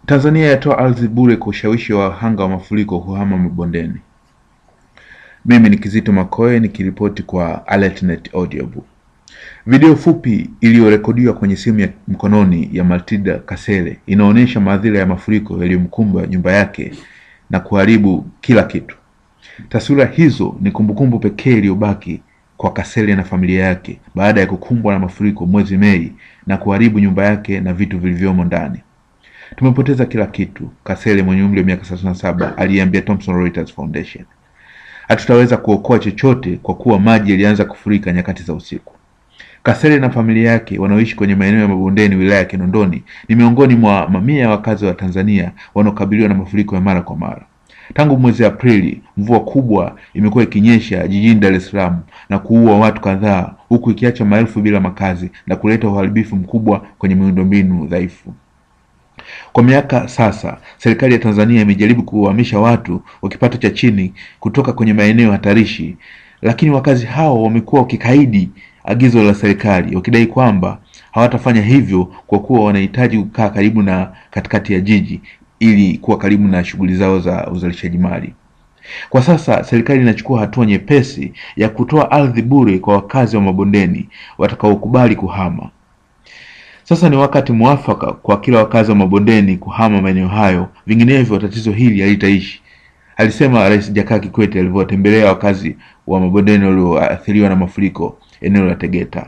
Tanzania yatoa ardhi bure kwa ushawishi wa wahanga wa mafuriko kuhama mabondeni. Mimi ni Kizito Makoe nikiripoti kwa AlertNet Audiobook. Video fupi iliyorekodiwa kwenye simu ya mkononi ya Matilda Kasele inaonyesha madhila ya mafuriko yaliyomkumba nyumba yake na kuharibu kila kitu. Taswira hizo ni kumbukumbu pekee iliyobaki kwa Kasele na familia yake baada ya kukumbwa na mafuriko mwezi Mei na kuharibu nyumba yake na vitu vilivyomo ndani. Tumepoteza kila kitu, Kasele mwenye umri wa miaka thelathini na saba aliambia Thomson Reuters Foundation. Hatutaweza kuokoa chochote kwa kuwa maji yalianza kufurika nyakati za usiku. Kasele na familia yake wanaoishi kwenye maeneo ya mabondeni wilaya ya Kinondoni ni miongoni mwa mamia ya wakazi wa Tanzania wanaokabiliwa na mafuriko ya mara kwa mara. Tangu mwezi Aprili, mvua kubwa imekuwa ikinyesha jijini Dar es Salaam na kuua watu kadhaa, huku ikiacha maelfu bila makazi na kuleta uharibifu mkubwa kwenye miundombinu dhaifu. Kwa miaka sasa, serikali ya Tanzania imejaribu kuhamisha watu wa kipato cha chini kutoka kwenye maeneo hatarishi, lakini wakazi hao wamekuwa wakikaidi agizo la serikali wakidai kwamba hawatafanya hivyo kwa kuwa wanahitaji kukaa karibu na katikati ya jiji ili kuwa karibu na shughuli zao za uzalishaji mali. Kwa sasa serikali inachukua hatua nyepesi ya kutoa ardhi bure kwa wakazi wa mabondeni watakaokubali kuhama. Sasa ni wakati mwafaka kwa kila wakazi wa mabondeni kuhama maeneo hayo, vinginevyo tatizo hili halitaishi, alisema Rais Jakaya Kikwete alivyowatembelea wakazi wa mabondeni walioathiriwa na mafuriko eneo la Tegeta.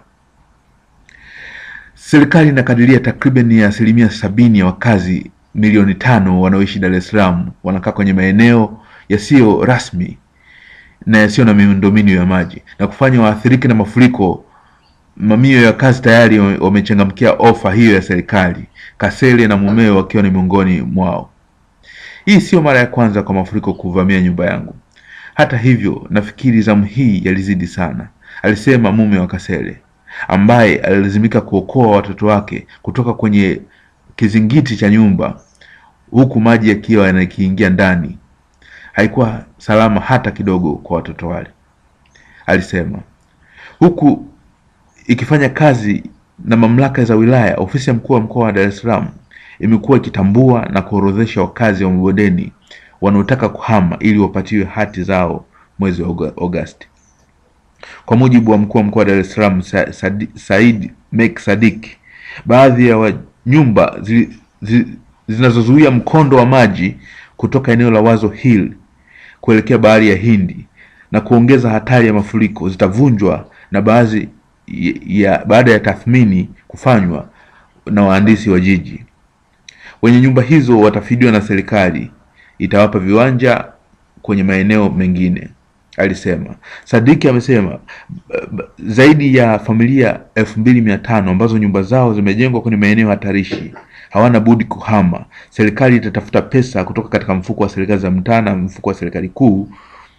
Serikali inakadiria takriban ya asilimia sabini ya wakazi milioni tano wanaoishi Dar es Salaam wanakaa kwenye maeneo yasiyo rasmi na yasiyo na miundombinu ya maji na kufanya waathirike na mafuriko. Mamia ya wakazi tayari wamechangamkia ofa hiyo ya serikali, Kasele na mumewe wakiwa ni miongoni mwao. Hii sio mara ya kwanza kwa mafuriko kuvamia nyumba yangu. Hata hivyo, nafikiri zamu hii yalizidi sana, alisema mume wa Kasele ambaye alilazimika kuokoa watoto wake kutoka kwenye kizingiti cha nyumba huku maji yakiwa yanakiingia ndani. Haikuwa salama hata kidogo kwa watoto wale, alisema, huku ikifanya kazi na mamlaka za wilaya. Ofisi ya mkuu wa mkoa wa Dar es Salaam imekuwa ikitambua na kuorodhesha wakazi wa mabondeni wanaotaka kuhama ili wapatiwe hati zao mwezi wa Agosti. Kwa mujibu wa mkuu wa mkoa wa Dar es Salaam Sa Sa Said Mek Sadik, baadhi ya wa nyumba zi, zi, zinazozuia mkondo wa maji kutoka eneo la Wazo Hill kuelekea bahari ya Hindi na kuongeza hatari ya mafuriko zitavunjwa na baadhi ya baada ya tathmini kufanywa na wahandisi wa jiji. Wenye nyumba hizo watafidiwa na serikali itawapa viwanja kwenye maeneo mengine, alisema. Sadiki amesema zaidi ya familia elfu mbili mia tano ambazo nyumba zao zimejengwa kwenye maeneo hatarishi hawana budi kuhama. Serikali itatafuta pesa kutoka katika mfuko wa serikali za mtaa na mfuko wa serikali kuu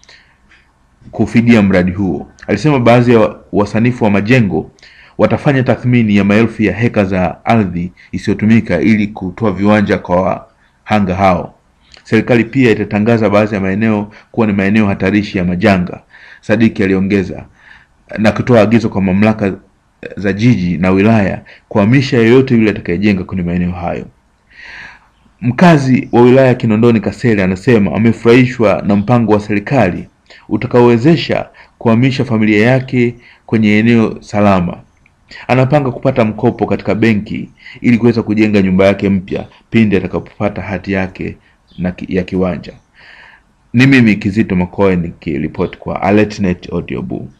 kufidia mradi huo. Alisema baadhi ya wasanifu wa majengo watafanya tathmini ya maelfu ya heka za ardhi isiyotumika ili kutoa viwanja kwa wahanga hao. Serikali pia itatangaza baadhi ya maeneo kuwa ni maeneo hatarishi ya majanga, Sadiki aliongeza, na kutoa agizo kwa mamlaka za jiji na wilaya kuhamisha yeyote yule atakayejenga kwenye maeneo hayo. Mkazi wa wilaya ya Kinondoni Kasele anasema amefurahishwa na mpango wa serikali utakaowezesha kuhamisha familia yake kwenye eneo salama. Anapanga kupata mkopo katika benki ili kuweza kujenga nyumba yake mpya pindi atakapopata hati yake na ki, ya kiwanja. Ni mimi Kizito Makoe nikiripoti kwa AlertNet Audiobook.